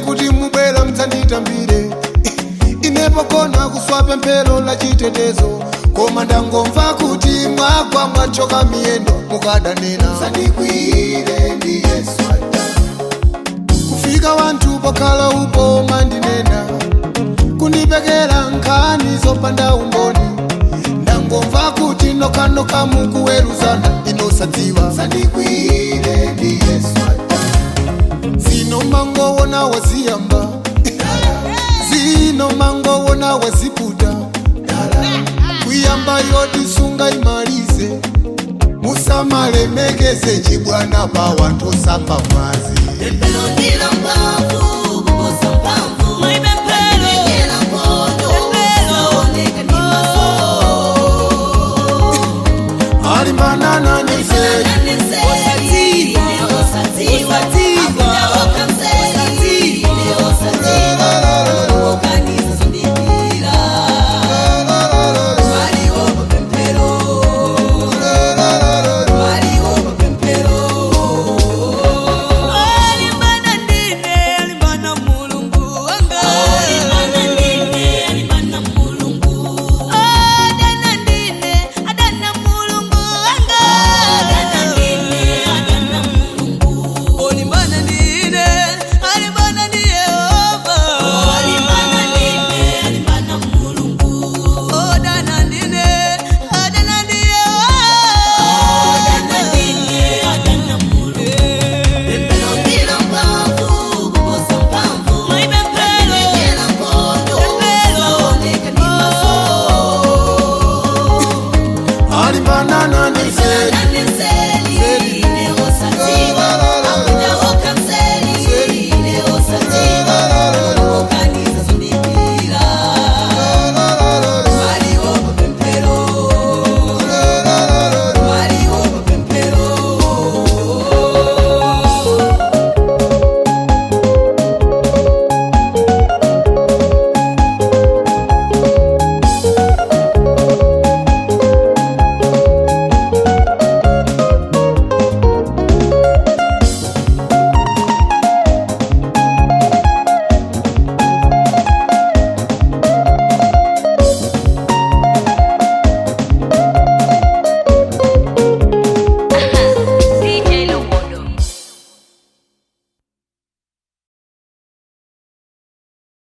kuti mubwera mdzanditambire inepo kona kuswa pemphero la chitetezo koma ndangomva kuti mwagwa mwachoka miyendo mukadanena sandikwire ndi yesu kufika wanthu pokhala upo mandinena kundipekera nkhani zopanda umboni ndangomva kuti nokhanokha mukuweruzana inosadziwa sandikwire ndi yesu zino mangowona waziyamba zino mangowona waziputa kuyamba yotisunga imalize musamalemekeze chibwana pa wanthu osamba mwazi Pempero ndilamba